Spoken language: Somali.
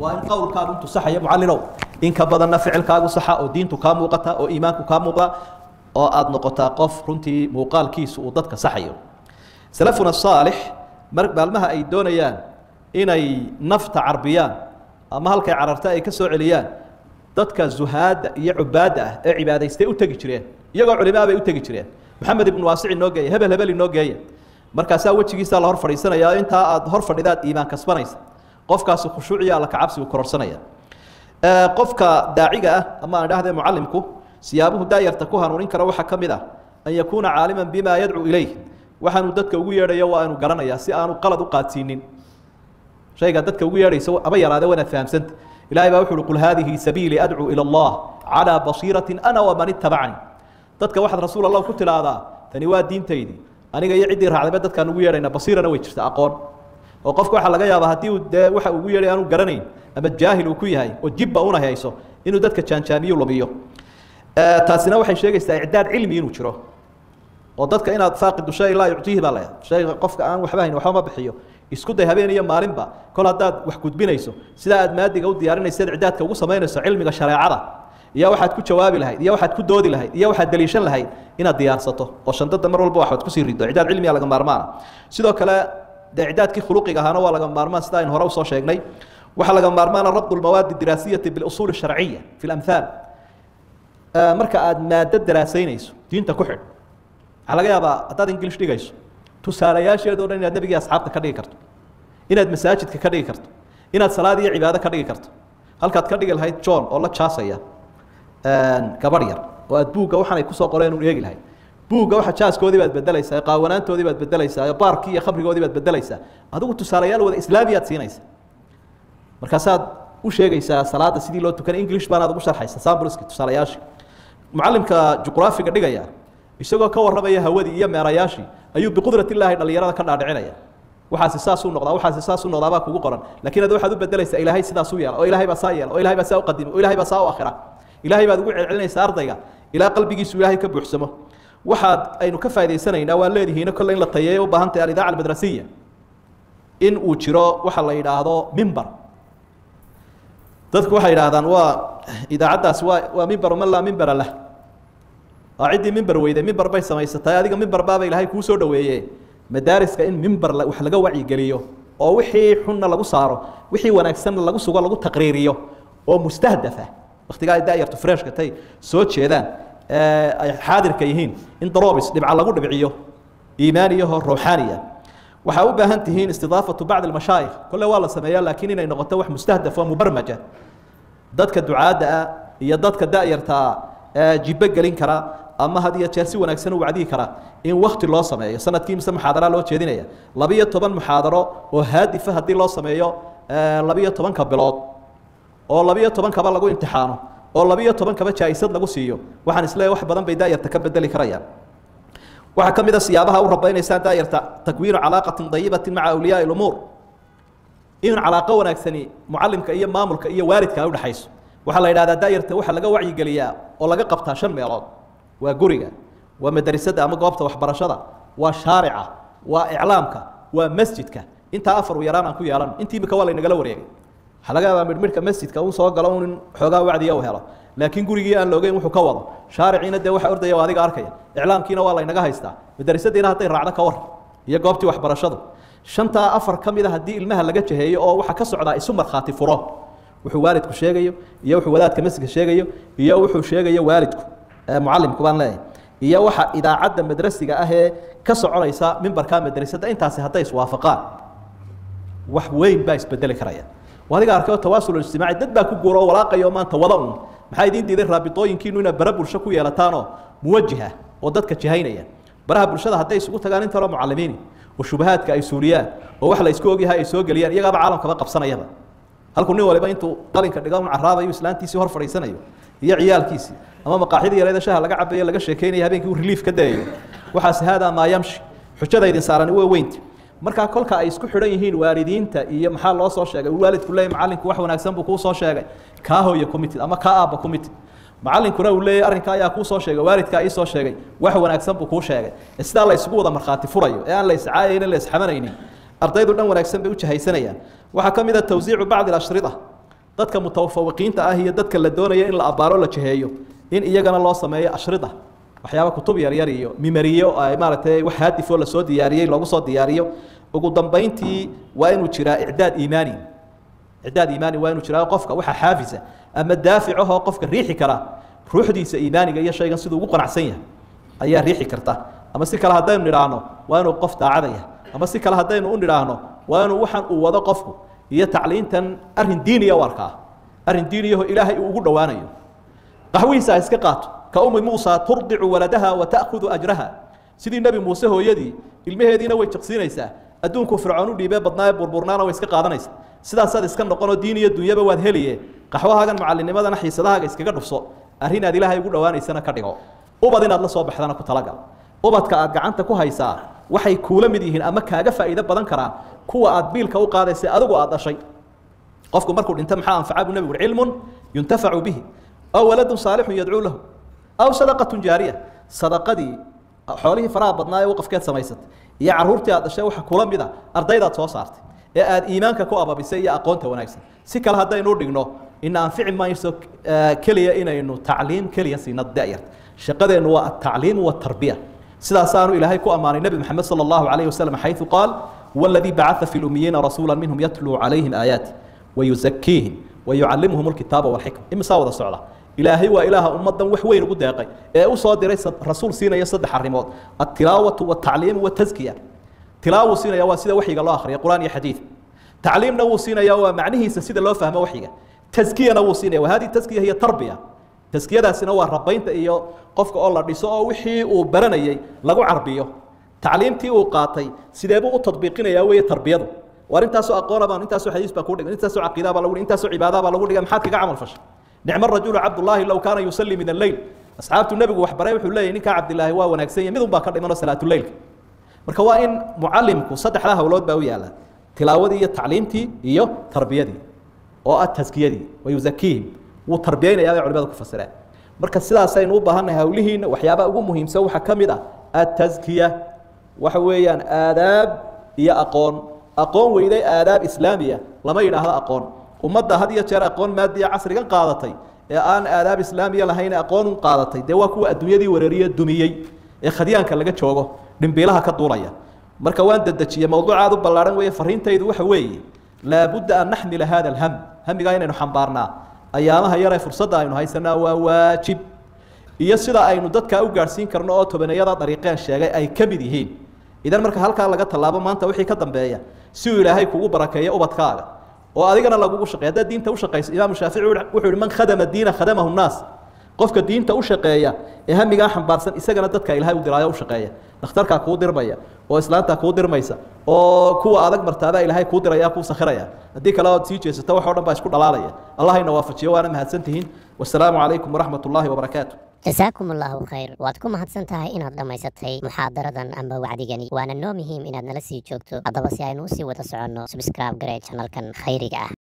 waa in qowlkaagu intu saxaya mucallinow in ka badanna ficilkaagu saxa oo diintu kaa muuqata oo iimaanku kaa muuqda oo aada noqotaa qof runtii muuqaalkiisu uu dadka saxayo salafuna saalix mar maalmaha ay doonayaan inay nafta carbiyaan ama halkay cararta ay ka soo celiyaan dadka zuhaadda iyo cubaadda ah ee cibaadaystay u tegi jireen iyagoo culimaa bay u tegi jireen maxamed ibnu waasic inoo geeya hebel hebel inoo geeya markaasaa wejigiisaa la hor fadhiisanaya intaa aad hor fadhidaad iimaan kasbanaysa qofkaasi khushuuciya alla kacabsigu kororsanaya qofka daaciga ah ama aan idhahdee mucallimku siyaabuhu daayarta ku hanuunin kara waxaa ka mid ah an yakuuna caaliman bima yadcuu ilayh waxaanuu dadka ugu yeedhayo waa inu garanayaa si aanu qalad u qaadsiinin shayga dadka ugu yeedhaysa aba yaraade wanaad fahamsanta ilahay baa wuxu uhi qul haadihi sabiilii adcuu ila allah calaa basiiratin ana waman itabacanii dadka waxaad rasuul allah ku tidhaahdaa tani waa diintaydii aniga iyo ciddii raacdayba dadkaan ugu yeedhayna basiirana way jirta aqoon oo qofka waxaa laga yaabaa haddii uu dee waxa ugu yeedhay aanu garanayn ama jaahil uu ku yahay oo jibba una hayso inuu dadka jaanjaamiyo lumiyo taasina waxay sheegaysaa icdaad cilmi inuu jiro oo dadka inaad faaqidu shay laa yuctiihi baa leeyahay shayga qofka aan waxba hayn waxba ma bixiyo isku day habeen iyo maalinba kol haddaad wax gudbinayso sidaa aad maadiga u diyaarinaysa icdaadka ugu samaynayso cilmiga shareecada iyo waxaad ku jawaabi lahayd iyo waxaad ku doodi lahayd iyo waxaad daliishan lahayd inaad diyaarsato oo shandada mar walba waxaad kusii rido icdaad cilmiga laga maarmaana sidoo kale dee icdaadkii khuluqiga ahaana waa laga maarmaan sida aynu hore usoo sheegnay waxaa laga maarmaana rabdu lmawaadi diraasiyati bilusuul الsharciya fi lamhaal marka aad maado daraasaynayso diinta ku xidh waxaa laga yaabaa haddaad ingilish dhigayso tusaalayaasheedo dhan inaad nebigii asxaabta ka dhigi karto inaad masaajidka ka dhigi karto inaad salaad iyo cibaado ka dhigi karto halkaad ka dhigi lahayd john oo la jaasaya gabadh yar oo aad buugga waxaanay kusoo qoreen un eegi lahayd buugga waxa jaaskoodii baad bedelaysaa qaawanaantoodii baad bedelaysaa baarkii iyo khamrigoodii baad bedelaysaa adigu tusaalayaal wada islaamiyaad siinaysa markaasaad u sheegaysaa salaada sidii loo tukanay english baanaad ugu sharxaysa sambuliski tusaalayaashii mucallimka juqraafiga dhigaya isagoo ka warramaya hawadii iyo meerayaashii ayuu biqudrat illaahi dhalinyarada ka dhaadhicinaya waxaasi saasuu noqdaa waxaasi saasuu noqdaa baa kugu qoran lakiin ad waxaad u bedelaysaa ilaahay sidaasuu yeela oo ilahay baa saa yeela oo ilahay baa saa u qadima oo ilahay baa saa u akhira ilahay baad ugu celcelinaysaa ardayga ilaa qalbigiisu ilaahay ka buuxsamo waxaad aynu ka faa'idaysanaynaa waan leedihiino kolle in la tayeeyo u baahan tahay alidaaca almadrasiya in uu jiro waxa la yidhaahdo mimber dadku waxay yidhaahdaan waa idaacaddaasi waa waa mimber man laa mimbera lah waa ciddii mimber weyday mimber bay samaysatay adiga mimber baaba ilaahay kuu soo dhaweeye madaariska in mimber wax laga wacyigeliyo oo wixii xunna lagu saaro wixii wanaagsanna lagu sugo lagu taqriiriyo oo mustahdafa waktigaa ay daayartu freshka tay soo jeedaan ay xaadirka yihiin in darobis dhibca lagu dhibciyo iimaaniyaho ruuxaaniya waxaa u baahan tihiin istidaafatu bacd almashaayikh kolle waa la sameeyaa laakiin inay noqoto wax mustahdaf oo mubarmaja dadka ducaadda ah iyo dadka da'yartaa jibbo gelin kara ama had iyo jeer si wanaagsan u wacdihi kara in wakti loo sameeyo sanadkii mise muxaadara loo jeedinaya labiyo toban muxaadaro oo haadifa haddii loo sameeyo labiyo tobanka bilood oo labiyo tobankaba lagu imtixaano oo labiyo tobankaba jaa-isad lagu siiyo waxaan isleeyahay wax badan bay daayarta ka bedeli karayaan waxaa ka mid a siyaabaha u rabaynaysaan daayarta takwiinu calaaqatin dayibatin maca awliyaai lumuur in calaaqo wanaagsani mucalimka iyo maamulka iyo waalidka ay udhexayso waxaa la yidhahdaa daayarta waxaa laga wacyigeliyaa oo laga qabtaa shan meelood waa guriga waa madrasada ama goobta waxbarashada waa shaarica waa iclaamka waa masjidka intaa afar u yaraan aan ku yeelan intii imika waa laynagala wareegay waxaa laga yaabaa midhmidhka masjidka uu soo galo un in xoogaa wacdiya u helo laakiin gurigii aan la ogeyn wuxuu ka wado shaariciina dee waxa ordaya waa adiga arkaya iclaamkiina waa laynaga haystaa madrasadiina hadday raacdo ka war iyo goobtii waxbarashadu shantaa afar ka mid a haddii ilmaha laga jaheeyo oo waxa ka socdaa isu markhaati furo wuxuu waalidku sheegayo iyo wuxuu wadaadka masjidka sheegayo iyo wuxuu sheegayo waalidku mucalimku baan leeyahay iyo waxa idaacadda madrasiga ah ee ka soconaysa mimbarka madrasada intaasi hadday iswaafaqaan wax weyn baa isbedeli karaya adiga arkay oo tawaasul ijtimaaci dad baa ku guuro oo walaaqaya oo maanta wada un maxaa idiin diiday raabitooyinkiinu inaad bara bulsho ku yeelataanoo muwajiha oo dadka jihaynaya baraha bulshada hadday isugu tagaan intanoo mucalimiini oo shubahaadka ay suuliyaan oo wax la isku ogyahay ay soo geliyaan iyagaaba caalamkaba qabsanayaba halkuu nin waliba intuu qalinka dhiga un caraabayo islaantiisii hor fadhiisanayo iyo ciyaalkiisii ama maqaaxidii yareeda shaha laga cabayo laga sheekeynayo habeenkii uu relief ka dayayo waxaasi haadaa maa yamshi xujada idin saarani waa weynta markaa kolka ay isku xidhan yihiin waalidiinta iyo maxaa loo soo sheegay waalidku leeyahy macalinku wax wanaagsan buu kuu soo sheegay kaa hooya committed ama kaa aabba committed macalinkuna uu leeyahy arrinka ayaa kuu soo sheegay waalidkaa ii soo sheegay wax wanaagsan buu kuu sheegay ee sidaa la isugu wada markhaati furayo ee aan la iscaayaynin la isxamanaynin ardaydu dhan wanaagsan bay u jahaysanayaan waxaa ka mid a tawsiicu bacdi ashrida dadka mutafawiqiinta ah iyo dadka la doonaya in la abaaro la jiheeyo in iyagana loo sameeyo ashrida waxyaaba kutub yaryar iyo mimariyo ay maaragtay wax haadifoo lasoo diyaariyey loogu soo diyaariyo ugu dambayntii waa inuu jiraa icdaad iimaani icdaad iimaani waa inuu jiraa qofka waxa xaafisa ama daaficahoo qofka riixi kara ruuxdiisa iimaaniga iyo shaygan siduu ugu qanacsan yahay ayaa riixi karta ama si kale haddaynu nidhaahno waa inuu qof daacadaya ama si kale haddaynu u nidhaahno waa inuu waxaan uu wado qofku iyo tacliintan arrin diiniya u arkaa arrin diiniyaho ilaahay uu ugu dhowaanayo qaxwihiisa ha iska qaato ka umi muusa turdicu waladaha wa ta'khudu ajraha sidii nebi muuse hooyadii ilmaheediina way jaqsiinaysaa adduunku fircoon u dhiibee badnaa ee burburnaana way iska qaadanaysaa sidaasaad iska noqonoo diin iyo dunyaba waad heliye qaxwahaagan macalinimadana xiisadahaaga iskaga dhufso arrin aad ilaahay ugu dhowaanaysana ka dhigo ubad inaad la soo baxdana ku talagal ubadka aad gacanta ku haysaa waxay kuula mid yihiin ama kaaga faa'iido badan karaan kuwa aad biilka u qaadaysa adigu aad dhashay qofku markuu dhinto maxaa anfaca buu nebigu cilmun yuntafacu bihi aw waladun saalixun yadcuu lahu aw sadaqatun jaariya sadaqadii xoolihii faraha badnaa ee waqafkeed samaysatay iyo carruurtii aad dhashay waxa kula mid a ardaydaad soo saartay ee aad iimaanka ku ababisay iyo aqoonta wanaagsan si kale haddaynu dhigno ina anfici mayso keliya inaynu tacliim keliya siino da'yarta shaqadeennu waa atacliim watarbiya sidaasaanu ilaahay ku ammaanay nebi maxamed sala allahu calayhi wasalam xayثu qaal waladii bacaa fi lumiyiina rasuula minhum yatluu calayhim aayaati wayuzakiihim wayucallimuhum alkitaaba walxikma imisaa wada socda ilaahay waa ilaaha ummaddan wax weyn ugu deeqay ee u soo diray rasuul siinaya saddex arrimood altilaawatu waltacliimu waltaskiya tilaawu siinaya waa sida waxyiga loo akhriya qur'aan iyo xadiid tacliimna wuu siinaya waa macnihiisa sida loo fahmo waxyiga taskiyana wuu siinaya wahadi taskiya hiya tarbiya taskiyadaasina waa rabaynta iyo qofka oo la dhiso oo wixii uu baranayey lagu carbiyo tacliimtii uu qaatay sideebuu u tadbiiqinayaa weeye tarbiyadu war intaasoo aqoona baan intaasoo xadiis baa kuu dhigan intaasoo caqiidaa baa lagu dhigan intaasoo cibaada baa lagu dhigan maxaad kaga camal fashay nicmo rajulu cabdullaahi low kaana yusalli min alleyl asxaabtu nebigu wax baray wuxuu leeyahy ninkaa cabdilaahi waa wanaagsan yahay mid un baa ka dhimanoo salaatuleylka marka waa in mucalimku saddexda hawlood baa u yaalla tilaawadii iyo tacliimtii iyo tarbiyadii oo ah taskiyadii wayuzakiihim wuu tarbiyaynayaa bay culimada ku fasireen marka sidaasaynu u baahannahay hawlihiina waxyaabaha ugu muhiimsan waxaa ka mid ah ataskiya waxa weeyaan aadaab iyo aqoon aqoon weyday aadaab islaamiya lama yidhaahdo aqoon ummadda had iyo jeer aqoon maadiya casrigan qaadatay ee aan aadaab islaamiya lahayn aqoon u qaadatay dee waa kuwa adduunyadii wereeriye dumiyey ee khadyaanka laga joogo dhimbiilaha ka duulaya marka waan dedejiyey mowduuc aad u ballaaran weeye fariintaydu waxa weeye laabudda an naxmila hada alham hamigaa inaynu xambaarnaa ayaamaha yaree fursadda aynu haysanaa waa waajib iyo sida aynu dadkaa u gaadhsiin karno oo tobanayada dariiqeen sheegay ay ka mid yihiin idan marka halkaa laga tallaabo maanta wixii ka dambeeya si uu ilaahay kugu barakeeyo ubadkaaga oo adigana lagugu shaqeey haddaad diinta u shaqayso imaamu shaafici wuxuu yihi man khadama diina khadamahu nnaas qofka diinta u shaqeeya ee hamigaa xambaarsan isagana dadka ilaahay u diraayo u shaqeeya dhakhtarkaa kuu dirmaya oo islaantaa kuu dirmaysa oo kuwa adag martaabaa ilaahay kuu diraya kuu sakhiraya haddii kale ood sii jeesato wax o dhan baa isku dhalaalaya allahayna waafajiyo waana mahadsan tihiin wasalaamu calaykum waraxmat ullaahi wabarakaatu jasaakum allahu khayr waad ku mahadsan tahay inaad dhammaysatay muxaadaradan amba wacdigani waana noo muhiim inaad nala sii joogto haddaba si aynu usii wada soconno subscribe garee janalkan khayriga ah